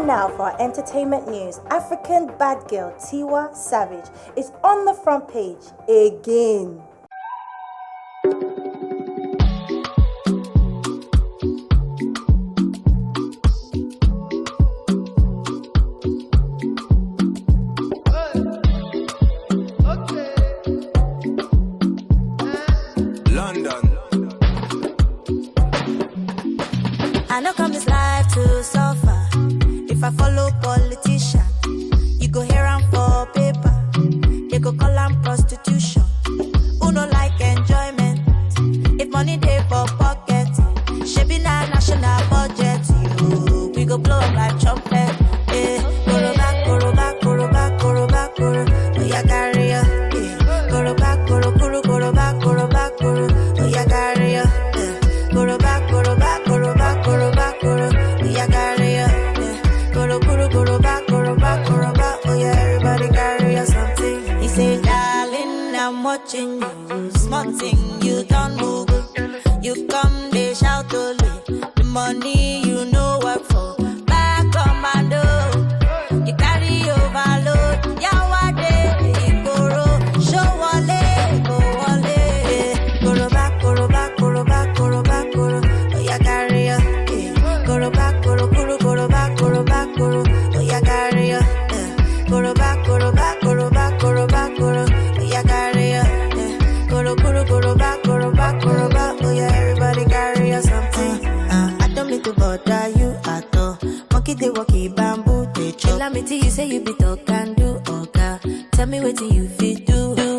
And now for our entertainment news. African bad girl Tiwa Savage is on the front page again. London. I know come this life to suffer. If I follow politician, you go hear am for paper. They go call am prostitution. Who no like enjoyment? If money dey for pocket, shebi na national budget. You, we go blow am like trumpet. Eh, koroba, koroba, koroba, koroba, koro. Oya carry ya. Eh, koroba, koro, koro, koroba, koroba, koro. Oya carry ya. Eh, koroba, koroba, koroba, koroba, koro. Oya carry ya. Eh, koro, koro, koroba, koroba, koroba. Oya everybody carry ya something. He say, darling, I'm watching you. Small thing you don't move. You come, they shout only. The money you know work for. Back commando. You carry overload. Yawade, Igoro. Show wale, go wale. Koroba, koroba, koroba, koroba, koro. Oya carry ya. eh. Koroba, koro, koro, koroba, koroba, koro. Oya carry ya. eh. Koroba, koroba, koroba, koroba, koro. Oya carry ya. eh. Koro, koro, koroba, koroba, koroba. Oya everybody carry ya something. Uh, I don't need to bother you at all. Monkey they walkie bamboo they chop. Tell me till you say you be talk and do, okay. Tell me what you fit do. do.